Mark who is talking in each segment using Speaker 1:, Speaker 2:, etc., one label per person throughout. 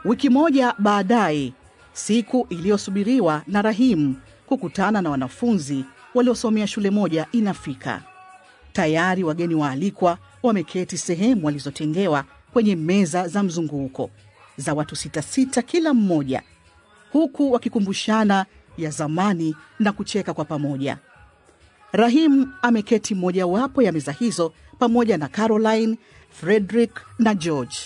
Speaker 1: Wiki moja baadaye, siku iliyosubiriwa na Rahim kukutana na wanafunzi waliosomea shule moja inafika. Tayari wageni waalikwa wameketi sehemu walizotengewa kwenye meza za mzunguko za watu sita sita kila mmoja, huku wakikumbushana ya zamani na kucheka kwa pamoja. Rahim ameketi mojawapo ya meza hizo pamoja na Caroline, Frederick na George.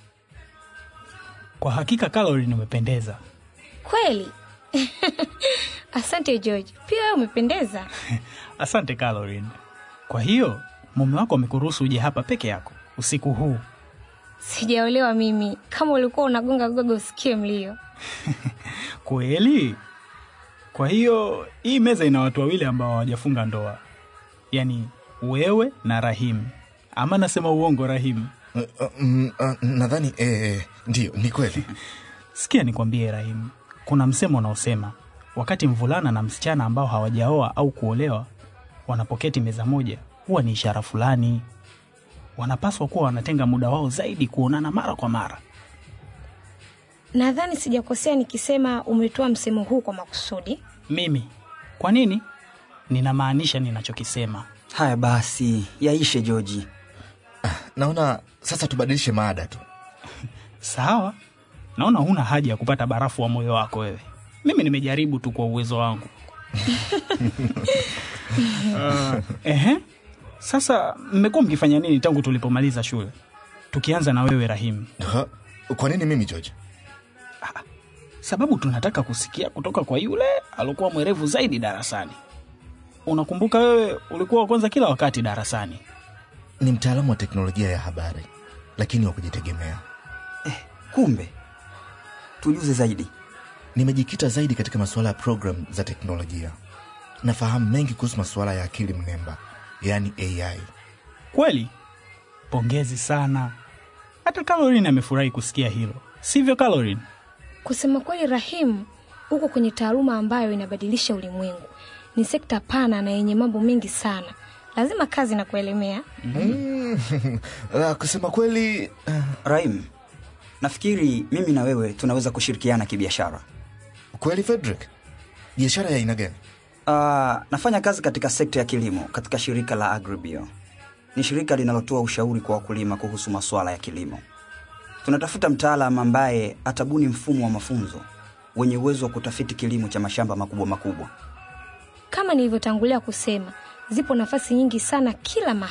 Speaker 2: Kwa hakika Caroline umependeza.
Speaker 3: Kweli? Asante George, pia wewe umependeza.
Speaker 2: Asante Caroline. Kwa hiyo mume wako amekuruhusu uje hapa peke yako usiku huu?
Speaker 3: Sijaolewa mimi. Kama ulikuwa unagonga gogo usikie mlio.
Speaker 2: Kweli? Kwa hiyo hii meza ina watu wawili ambao hawajafunga ndoa, yaani wewe na Rahim. Ama nasema uongo, Rahim?
Speaker 4: Uh, uh, mm, uh, nadhani eh, ndiyo ni kweli
Speaker 2: Sikia nikwambie, Rahim, kuna msemo unaosema wakati mvulana na msichana ambao hawajaoa au kuolewa wanapoketi meza moja, huwa ni ishara fulani. Wanapaswa kuwa wanatenga muda wao zaidi kuonana mara kwa mara.
Speaker 3: Nadhani sijakosea nikisema umetoa msemo huu kwa makusudi.
Speaker 2: Mimi kwa nini? Ninamaanisha ninachokisema.
Speaker 5: Haya basi, yaishe Joji.
Speaker 4: naona sasa tubadilishe maada tu
Speaker 2: Sawa, naona huna haja ya kupata barafu wa moyo wako wewe. Mimi nimejaribu tu kwa uwezo wangu. uh, ehe. Sasa mmekuwa mkifanya nini tangu tulipomaliza shule? Tukianza na wewe Rahim,
Speaker 4: Ha? kwa nini mimi george
Speaker 2: sababu tunataka kusikia kutoka kwa yule aliokuwa mwerevu zaidi darasani. Unakumbuka wewe ulikuwa wa kwanza kila wakati darasani.
Speaker 4: ni mtaalamu wa teknolojia ya habari lakini wa kujitegemea
Speaker 5: Kumbe tujuze zaidi.
Speaker 4: nimejikita zaidi katika masuala ya program za teknolojia nafahamu mengi kuhusu masuala ya akili mnemba yaani ai
Speaker 2: Kweli? Pongezi sana. Hata Caroline amefurahi kusikia hilo, sivyo Caroline?
Speaker 3: Kusema kweli, Rahim, uko kwenye taaluma ambayo inabadilisha ulimwengu. Ni sekta pana na yenye mambo mengi sana, lazima kazi na kuelemea.
Speaker 4: uh, kusema kweli uh,
Speaker 5: Rahim, nafikiri mimi na wewe tunaweza kushirikiana kibiashara.
Speaker 4: kweli frederick biashara ya aina gani
Speaker 5: Uh, nafanya kazi katika sekta ya kilimo katika shirika la Agribio. Ni shirika linalotoa ushauri kwa wakulima kuhusu masuala ya kilimo. Tunatafuta mtaalam ambaye atabuni mfumo wa mafunzo wenye uwezo wa kutafiti kilimo cha mashamba makubwa makubwa.
Speaker 3: Kama nilivyotangulia kusema, zipo nafasi nyingi sana kila mahali.